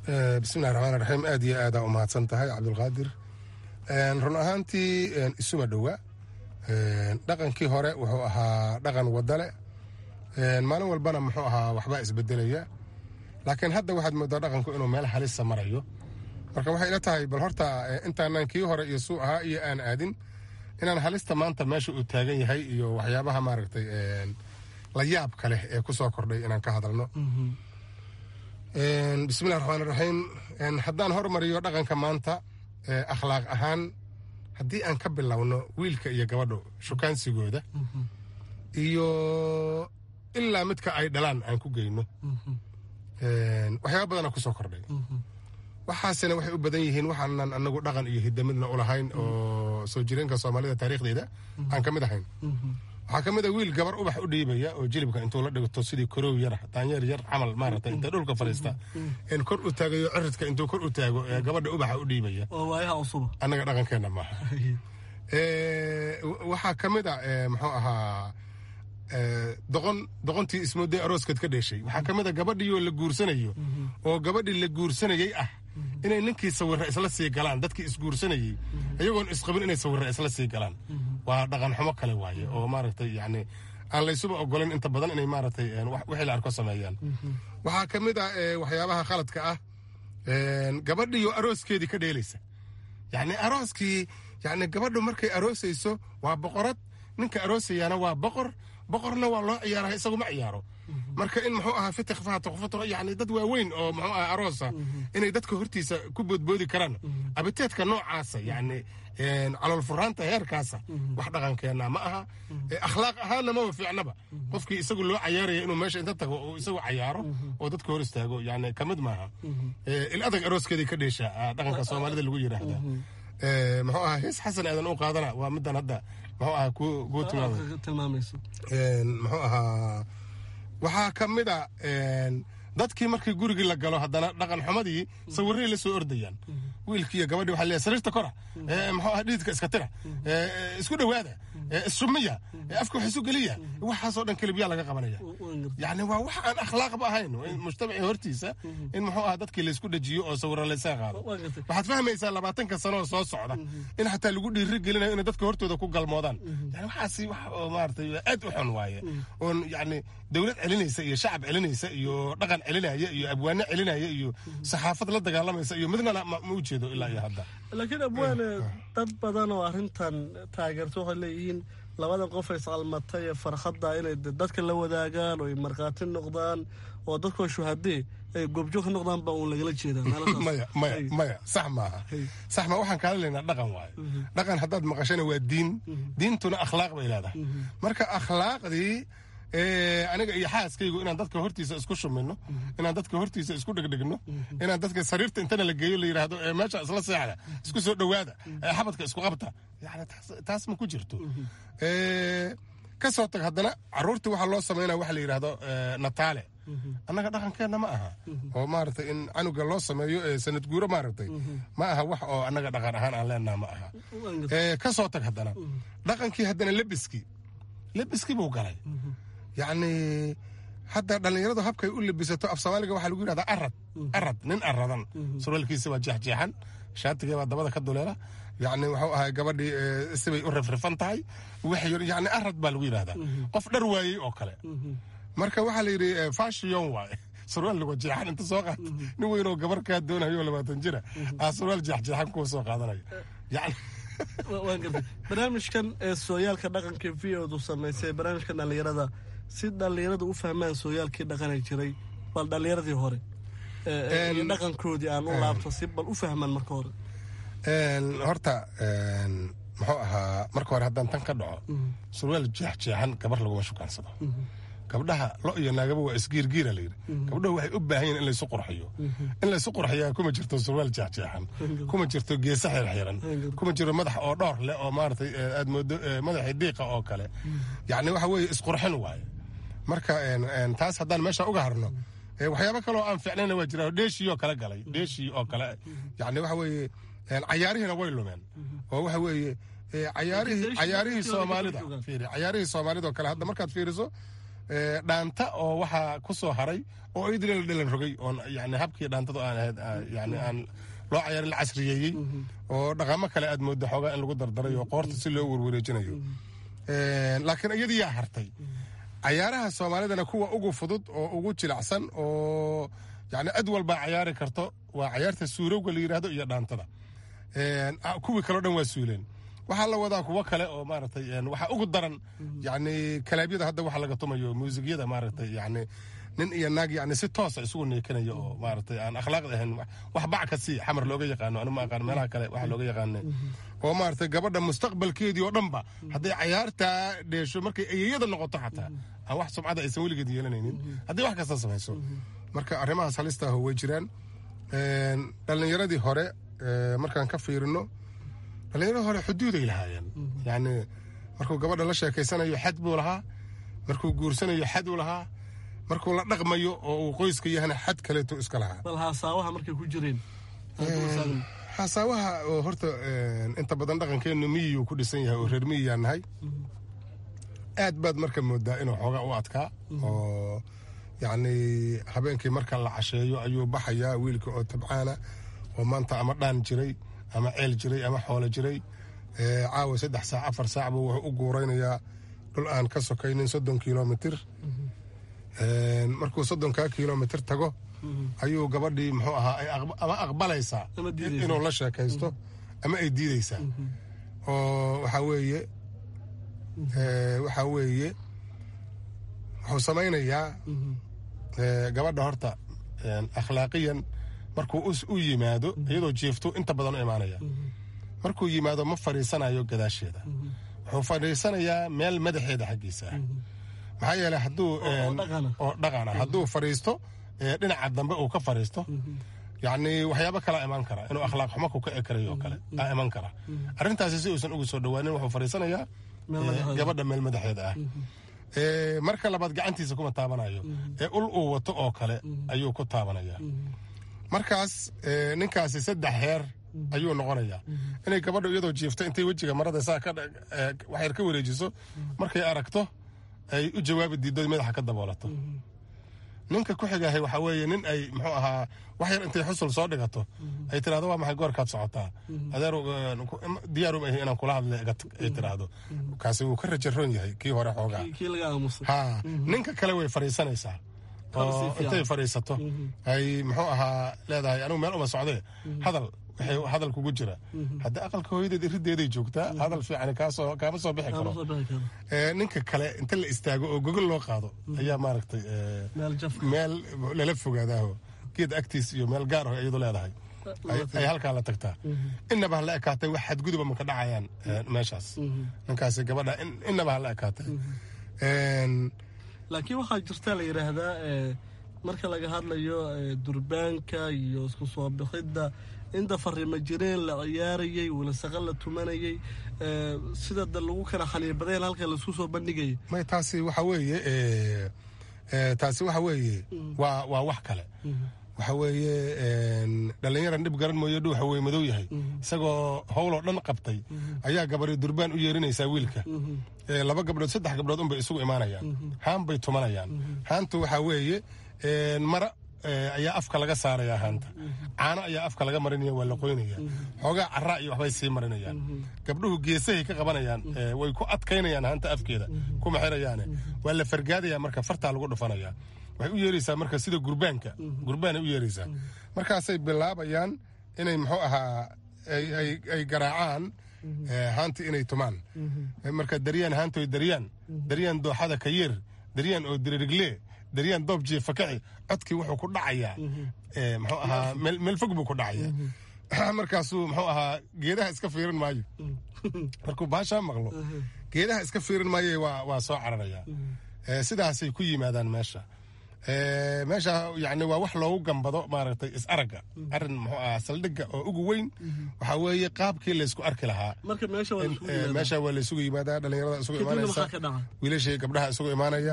bismillahi raxmaan raxiim aad iyo aadaa u mahadsan tahay cabdulqaadir run ahaantii isuma dhowa dhaqankii hore wuxuu ahaa dhaqan wadale maalin walbana muxuu ahaa waxbaa isbedelaya laakiin hadda waxaad moodaa dhaqanku inuu meel halisa marayo marka waxay ila tahay bal horta intaanan kii hore iyo suu ahaa iyo aan aadin inaan halista maanta meesha uu taagan yahay iyo waxyaabaha maaragtay la yaabka leh ee ku soo kordhay inaan ka hadalno bismillahi raxmaan raxiim haddaan hormariyo dhaqanka maanta akhlaaq ahaan haddii aan ka bilowno wiilka iyo gabadho shukaansigooda iyo ilaa midka ay dhalaan aan ku geyno waxyaaba badana kusoo kordhay waxaasina waxay u badan yihiin waxaanan anagu dhaqan iyo hidamidna ulahayn oo soo jireenka soomaalida taariikhdeeda aan ka mid ahayn waxaa ka mid a wiil gabar ubax u dhiibaya oo jilibka intuu la dhigto sidii korow yar daanyeer yar camal maarata inta dhulka fadhiista in kor u taagayo ciridka intuu kor u taago ee gabadha ubaxa u dhiibaya annaga dhaqankeenna maaha waxaa ka mid a muxuu ahaa doqon doqontii ismooday arooskeed ka dheeshay waxaa ka mid a gabadhiioo la guursanayo oo gabadhii la guursanayey ah inay ninkii sawirra isla sii galaan dadkii isguursanayey iyagoon isqabin inay sawirra isla sii galaan waa dhaqan xumo kale waaye oo maaragtay yacni aan laysuba ogolan inta badan inay maaragtay wixii la arko sameeyaan waxaa ka mid ah waxyaabaha khaladka ah gabadhiioo arooskeedii ka dheelaysa yacni arooskii yacni gabadhu markay aroosayso waa boqorad ninka aroosayaana waa boqor boqorna waa loo ciyaara isagu ma ciyaaro marka in muxuu ahaa fitik faatuqfatro yani dad waaweyn oo muxuu ahaa aroosa inay dadka hortiisa ku boodboodi karaan abiteedka noocaasa yani calool furaanta heerkaasa wax dhaqankeenna ma aha akhlaaq ahaanna maba fiicnaba qofkii isagu loo cayaaraya inuu meesha inta tago oo isagu cayaaro oo dadka hor istaago yani kamid maaha il adag arooskeedii ka dheesha dhaqanka soomaalida lagu yidhaahda muxuu ahaa hees xasan aadan u qaadana waa midan hadda muxuu ahaa kuu tilmaamayso muxuu ahaa waxaa ka mid a dadkii markii gurigii la galo haddana dhaqan xumadii sawirray la soo ordayaan wiilkii iyo gabadhii waxaa leeyahay sariirta kora muxuu ahaa dhididka iska tira isku dhowaada issumiya afka wax isu geliya waxaasoo dhan kelibyaa laga qabanaya yacni waa wax aan akhlaaqba ahayn mujtamacii hortiisa in muxuu ahaa dadkii laysku dhajiyo oo sawirra laysaga qaado waxaad fahmaysaa labaatanka sanoo soo socda in xataa lagu dhiiri gelinayo inay dadka hortooda ku galmoodaan yani waxaasi wax oo maaragtay aad u xun waaye oon yacni dowlad celinaysa iyo shacab celinaysa iyo dhaqan celinaya iyo abwaane celinaya iyo saxaafad la dagaalamaysa iyo midna ma u jeedo ilaa iyo hadda laakiin abwaane dad badan oo arrintan taageerto waxay leeyihiin labadan qof ay iscalmatay ee farxadda inay dadka la wadaagaan oo ay markhaati noqdaan oo dadkoo shuhadee ay goobjoog ka noqdaan baa uun lagala jeedaa maya maya maya sax maaha sax ma waxaan kaala leynaa dhaqan waaye dhaqan haddaad maqashana waa diin diintuna akhlaaq bay leedahay marka akhlaaqdii aniga iyo xaaskaygu inaan dadka hortiisa isku shumino inaan dadka hortiisa isku dhegdhegno inaan dadka sariirta intana la geeyo la yidhaahdo meesha isla seexda isku soo dhowaada xabadka isku qabta yani taas ma ku jirto ka soo tag haddana caruurtii waxaa loo samaynaya waxa la yidhaahdo nataale annaga dhaqankeenna ma aha oo maaragtay in canuga loo sameeyo sanad guuro maaragtay ma aha wax oo annaga dhaqan ahaan aan leenaha ma aha ka soo tag haddana dhaqankii haddana lebiskii lebiskii buu galay yacni hadda dhallinyaradu habkay u lebisato af soomaaliga waxaa lagu yidhahdaa arad arad nin aradan surwaalkiisa waa jeexjeexan shaatigii baa dabada ka duleela yacni wuxuu ahay gabadhii sibay u rifrifan tahay yacni arad baa lagu yidhahdaa qof dhar waayey oo kale marka waxaa la yidhi fashion waaye surwaal lagu jeexan inta soo qaata nin weynoo gabar kaa doonayo labaatan jira aa surwaal jeexjeexan kuwa soo qaadanaya yacni barnaamijkan ee sooyaalka dhaqanka v odu samaysay barnaamijkan dhallinyarada si dhallinyaradu u fahmaan sooyaalkii dhaqani jiray bal dhallinyaradii hore iyo dhaqankoodii aan u laabto si bal u fahmaan marka hore horta muxuu ahaa marka hore haddaan tan ka dhaco surwaal jeexjeexan gabar laguma shukaansado gabdhaha lo iyo naagaba waa isgiirgiira layidhi gabdhahu waxay u baahan yihin in laysu qurxiyo in laysu qurxiyaa kuma jirto surwaal jeexjeexan kuma jirto geesa xirxiran kuma jiro madax oo dhowr leh oo maaratay aad moodo madaxii diiqa oo kale yacni waxa weeye isqurxin waaye marka taas haddaan meesha uga harno waxyaabo kale oo aan ficnayna waa jira dheeshii oo kale galay dheeshii oo kale yacni waxa weeye cayaarihiina way lumeen oo waxa weeye cayaarihii cayaarihii soomaalida fiiri cayaarihii soomaalida oo kale hadda markaad fiiriso dhaanta oo waxaa ku soo haray oo idil la dhalan rogay oon yani habkii dhaantadu aan ahayd yani aan loo cayaarin la casriyeeyey oo dhaqamo kale aad mooda xoogaa in lagu dardaray oo qoorta si loo werwareejinayo laakiin iyadii yaa hartay cayaaraha soomaalidana kuwa ugu fudud oo ugu jilacsan oo yani cid walbaa cayaari karto waa cayaarta suurowga la yidhaahdo iyo dhaantada kuwii kaleo dhan waa suuleen waxaa la wadaa kuwo kale oo maaragtay waxaa ugu daran yani kalaabyada hadda waxa laga tumayo muusigyada maaragtay yani nin iyo naag yani si toosa isugu neekanaya oo maaragtay aan akhlaaqda ahayn wax bac ka sii xamar looga yaqaano anu ma aqaan meelaha kale waxa looga yaqaane oo maaragtay gabadha mustaqbalkeedii oo dhanba hadday cayaartaa dheesho markay ayeyada noqoto xataa aan wax sumcada aysan weligeed yeelanaynin haddii wax kasta samayso marka arrimahaas halista ah way jiraan dhallinyaradii hore markaan ka fiirino dhallinyaradii hore xuduuday lahaayeen yani markuu gabadha la sheekaysanayo xad buu lahaa markuu guursanayo xad uu lahaa markuu la dhaqmayo oo uu qoyska yahana xad kaleeto iska lahaa bal haasaawaha markay ku jireen xasaawaha oo horta inta badan dhaqankeennu miyiyuu ku dhisan yahay oo reer miyiyaa nahay aad baad marka moodaa inuu xoogaa u adkaa oo yacni habeenkii marka la casheeyo ayuu baxayaa wiilka oo tabcaana oo maanta ama dhaan jiray ama ceel jiray ama xoolo jiray caawa saddex saac afar saac buu wuxuu u guuraynayaa dhul aan ka sokaynin soddon kilomitir markuu soddonkaa kilomitir tago ayuu gabadhii muxuu ahaa ama aqbalaysaa inuu la sheekaysto ama ay diideysaa oo waxaa weeye waxaa weeye wuxuu samaynayaa gabadha horta akhlaaqiyan markuu u yimaado iyadoo jiiftu inta badan u imaanaya markuu yimaado ma fadhiisanayo gadaasheeda wuxuu fadhiisanayaa meel madaxeeda xaggiisa ah maxaa yeeley hadduu oo dhaqana hadduu fadhiisto dhinaca dambe uu ka fadhiisto yacni waxyaabo kalaa imaan kara inuu akhlaaq xumo ku kici karayo oo kale aa iman kara arrintaasi si uusan ugu soo dhowaanin wuxuu fadhiisanayaa gabadha meel madaxeeda ah marka labaad gacantiisa kuma taabanayo ee ul uu wato oo kale ayuu ku taabanaya markaas ninkaasi saddex heer ayuu noqonayaa inay gabadhu iyadoo jiifto intay wejiga marada saa waxyar ka wareejiso markay aragto ay u jawaabi diiddo madaxa ka daboolato ninka ku xigahay waxaa weeye nin ay muxuu ahaa wax yar intay xusul soo dhigato ay tiraahdo waa maxay goorkaad socotaa adeer diyaarum ahi inaan kula hadle ay tiraahdo kaasi wuu ka rajaroon yahay kii hore xoogaa ha ninka kale way fadhiisanaysaa oo intay fadhiisato ay muxuu ahaa leedahay anigu meel uma socdee hadal waxay hadal kugu jira haddii aqalka hooyadeed irideeday joogtaa hadal fiican kaasoo kaama soo bixi karo ninka kale inta la istaago oo gogol loo qaado ayaa maaragtay meel lala fogaadaaho geed agtiis iyo meel gaar ah iyadu leedahay ay halkaa la tagtaa inaba hala ekaatay wax xadguduba maka dhacayaan meeshaas ninkaasi gabadha inaba hala ekaatay laakiin waxaa jirta la yidhaahdaa marka laga hadlayo durbaanka iyo isku soo bixidda inta fariima jireen la ciyaarayey walasaqa la tumanayey sida da lagu kala xaniibadeen halka laisku soo bandhigayay may taasi waxa weeye taasi waxa weeye waa waa wax kale waxa weeye dhallinyaran dhib garan mooye dhuuxa wey madow yahay isagoo howloo dhan qabtay ayaa gabari durbaan u yeerinaysaa wiilka laba gabdhood saddex gabdhood unbay isugu imaanayaan haan bay tumanayaan haantu waxaa weeye mara ayaa afka laga saaraya haanta caano ayaa afka laga marinaya waa la qoynaya xoogaa caraa iyo waxbay sii marinayaan gabdhuhu geesahay ka qabanayaan way ku adkaynayaan haanta afkeeda kuma xirayaane waa la fargaadaya marka fartaa lagu dhufanaya waxay u yeeraysaa marka sida gurbaanka gurbaanay u yeeraysaa markaasay bilaabayaan inay muxuu ahaa ay garaacaan haanti inay tumaan marka daryaan haantoy daryaan daryaan dooxada ka yeer daryaan oo diririgle daryaan doob jiifa kaci codkii wuxuu ku dhacayaa muxuu ahaa meel fog buu ku dhacaya markaasuu muxuu ahaa geedaha iska fiirin maayo markuu baashaa maqlo geedaha iska fiirin maayo waa soo cararaya sidaasay ku yimaadaan meesha meesha yani waa wax loogu gambado maaragtay is aragga arin muxuu ahaa saldhigga oo ugu weyn waxaa weeye qaabkii laysku arki lahaa meesha waa laysugu yimaadaa dhalinyarada isugu imaanaysa wiilashii gabdhaha isugu imaanaya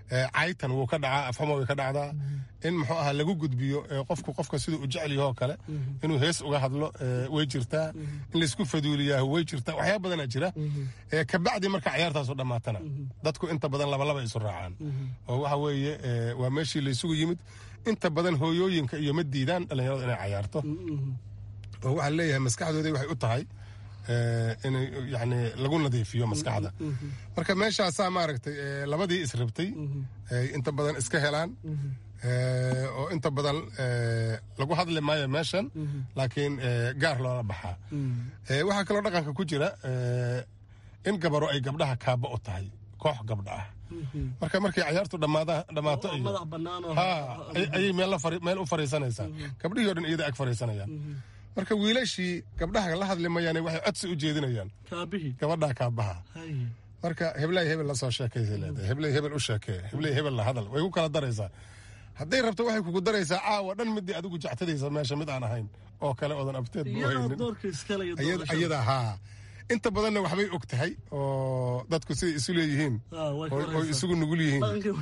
caytan wuu ka dhacaa afxuma way ka dhacdaa in muxuu ahaa lagu gudbiyo qofku qofka siduu u jecel yahoo kale inuu hees uga hadlo way jirtaa in laysku faduuliyaa way jirtaa waxyaaba badanaa jira kabacdi marka cayaartaasu dhammaatana dadku inta badan labalaba isu raacaan oo waxa weeye waa meeshii laysugu yimid inta badan hooyooyinka iyo ma diidaan dhallinyaradu inay cayaarto oo waxaa leeyahay maskaxdoodii waxay u tahay in yani lagu nadiifiyo maskaxda marka meeshaasaa maaragtay labadii israbtay inta badan iska helaan oo inta badan lagu hadli maayo meeshan laakiin gaar loola baxaa waxaa kaloo dhaqanka ku jira in gabaro ay gabdhaha kaaba u tahay koox gabdha ah marka markay cayaartu dhammaato ayay meel u fariisanaysaa gabdhihii o dhan iyada ag fariisanayaan marka wiilashii gabdhaha la hadli mayaane waxay codsi u jeedinayaan gabadhaa kaabaha marka heblay hebel lasoo sheekaysa leedahay heblay hebel u sheekee heblay hebel la hadal way ku kala daraysaa hadday rabto waxay kugu daraysaa caawa dhan midii adigu jectadaysa meesha mid aan ahayn oo kale oodan abteed ayada haa inta badanna waxbay og tahay oo dadku siday isu leeyihiin oy isugu nugul yihiin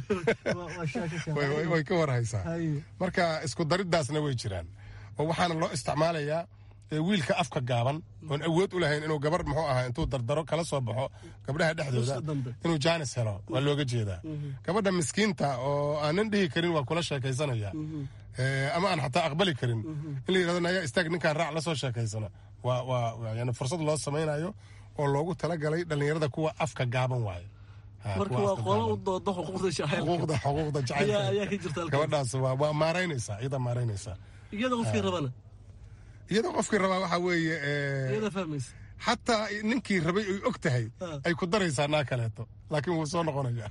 way ka warhaysaa marka isku dariddaasna way jiraan oo waxaana loo isticmaalayaa wiilka afka gaaban oon awood u lahayn inuu gabar muxuu ahaa intuu dardaro kala soo baxo gabdhaha dhexdooda inuu jaanis helo waa looga jeedaa gabadha miskiinta oo aanan dhihi karin waa kula sheekaysanaya ama aan xataa aqbali karin in la yidhahdo nayaa istaag ninkaan raac lasoo sheekaysana waa waa yani fursad loo samaynayo oo loogu talagalay dhallinyarada kuwa afka gaaban waayo marka waa qolo u dooda xuquuqda xuquuqda xuquuqda jacaylka gabadhaas waa waa maaraynaysaa iyada maaraynaysaa iyada qofkii rabana iyada qofkii rabaa waxaa weeye iyada fahmaysa xataa ninkii rabay ay og tahay ay ku daraysaa naa kaleeto laakiin wuu soo noqonaya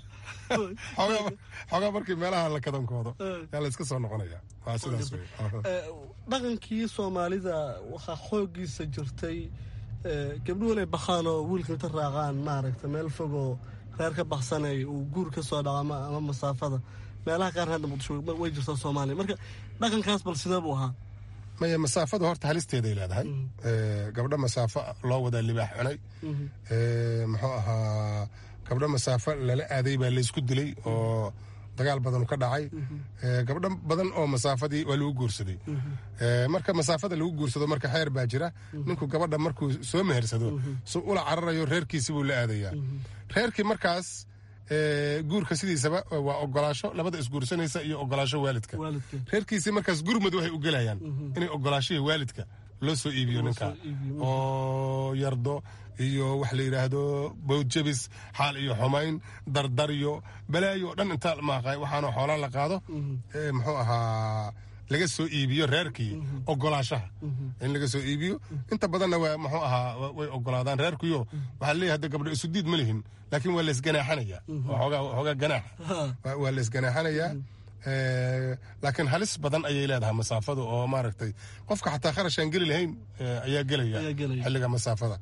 xoogaa markii meelaha la kadankoodo yaa la iska soo noqonaya waa sidaas wey dhaqankii soomaalida waxaa xooggiisa jirtay gabdhuhu inay bakhaan oo wiilka inta raacaan maaragta meel fogoo reer ka baksanay uu guur ka soo dhaco ama masaafada meelaha qaarna hadda muqdisho way jirtaa soomaaliya marka dhaqankaas bal sidee buu ahaa maya masaafadu horta halisteeday leedahay gabdho masaafo loo wadaa libaax cunay muxuu ahaa gabdho masaafo lala aaday baa laysku dilay oo dagaal badan ka dhacay gabdho badan oo masaafadii waa lagu guursaday marka masaafada lagu guursado marka xeer baa jira ninku gabadha markuu soo mehersado su ula cararayo reerkiisi buu la aadayaa reerkii markaas guurka sidiisaba waa ogolaasho labada isguursanaysa iyo ogolaasho waalidka reerkiisii markaas gurmud waxay u gelayaan inay ogolaashihii waalidka loo soo iibiyo ninka oo yardo iyo wax la yidhaahdo bowdjabis xaal iyo xumayn dardaryo balaayo o dhan intaa maaqay waxaana xoolaa la qaado muxuu ahaa laga soo iibiyo reerkii ogolaashaha in laga soo iibiyo inta badanna waa muxuu ahaa way ogolaadaan reerkiyo waxaa leeyahay hadda gabdho isu diid ma lihin laakiin waa laysganaaxanaya xoogaa ganaax waa laysganaaxanayaa laakiin halis badan ayay leedahay masaafadu oo maaragtay qofka xataa kharashaan geli lahayn ayaa gelaya xilliga masaafada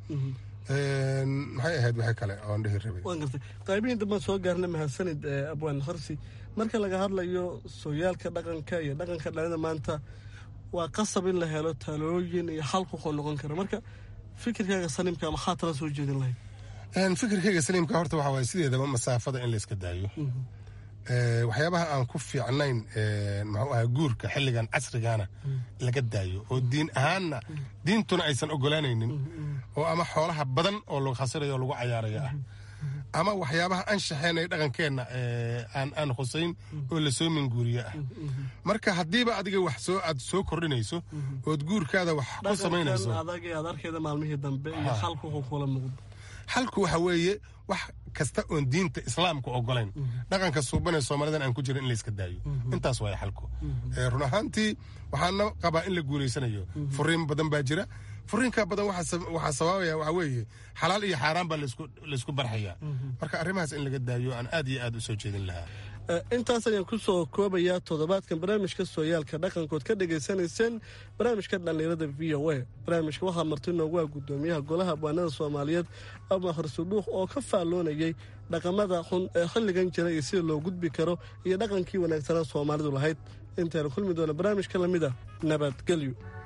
maxay ahayd waxay kale oon dhihi rabay waan gartay qaybihii dambaan soo gaarna mahadsanid abwaan harsi marka laga hadlayo sooyaalka dhaqanka iyo dhaqanka dhalida maanta waa qasab in la helo talooyin iyo xal kuqoo noqon kara marka fikirkaaga saliimka maxaa tala soo jeedin lahayd fikirkayga saliimka horta waxa waye sideedaba masaafada in layska daayo waxyaabaha aan ku fiicnayn muxuu ahaa guurka xilligan casrigana laga daayo oo diin ahaanna diintuna aysan ogolaanaynin oo ama xoolaha badan oo lagu khasirayo o lagu cayaaraya ah ama waxyaabaha anshaxeenay dhaqankeenna aan khusayn oo lasoo minguuriye ah marka haddiiba adiga wax soo aad soo kordhinayso ood guurkaada wax ku samaynayso adarkeeda maalmihii dambe iyo xalku wuxuu kula muuqdo xalku waxa weeye wax kasta oon diinta islaamka ogolayn dhaqanka suubanee soomaalidan aan ku jirin in layska daayo intaas waaya xalku run ahaantii waxaana qabaa in la guulaysanayo furiin badan baa jira furiinka badan waxaa sababaya waxa weeye xalaal iyo xaaraan baa laysku barxayaa marka arrimahaas in laga daayo aan aad iyo aad u soo jeedin lahaa intaas ayaan ku soo koobayaa toddobaadkan barnaamijka sooyaalka dhaqankood ka dhagaysanayseen barnaamijka dhallinyarada v o a barnaamijka waxaa marti noogu ah guddoomiyaha golaha abwaanada soomaaliyeed ama harsudhuuq oo ka faalloonayay dhaqamada xun ee xilligan jira iyo sida loo gudbi karo iyo dhaqankii wanaagsanaa soomaalidu lahayd intaynu kulmi doona barnaamijka lamid a nabadgelyo